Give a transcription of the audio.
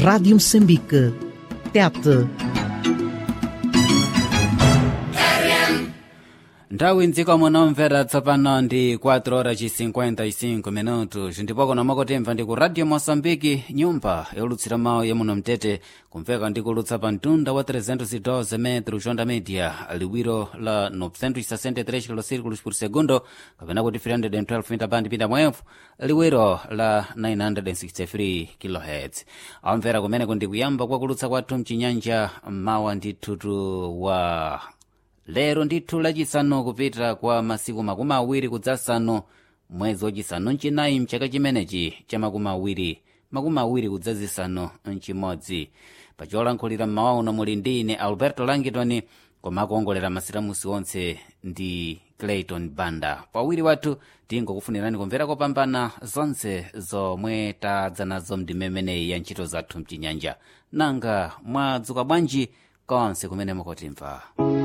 Rádio Moçambique. Tete. nthawi mdziko munomvera tsopano ndi 4 horas ci 55 minutos ndipo kuno mwakutimva ndi ku radio moçambike nyumba yolutsira mawu yamuno mtete kumveka ndi kulutsa pa mtunda wa 312 metro jonda media liwiro la 963 kilosirikulos por segundo kapena kuti 312 mita band pinda mwefu liwiro la 963 kilohertz amvera kumene kundi kuyamba kwa kulutsa kwathu mchinyanja mawa ndithutu wa lero ndithu lachisanu kupita kwa masiku makumi awiri kudzasanu mwezi wachisanu mchinayi mchaka chimenechi cha makumi awiri makumi awiri kudzazisanu mchimodzi pacholankhulira mmawa uno muli ndi ine alberto langitoni koma akuongolera masiramusi onse ndi clayton banda pawiri wathu tingokufunirani kumvera kopambana zonse zomwe tadza nazo mdimemeneyi ya ntchito zathu mchinyanja nanga mwadzuka bwanji konse kumene mukutimva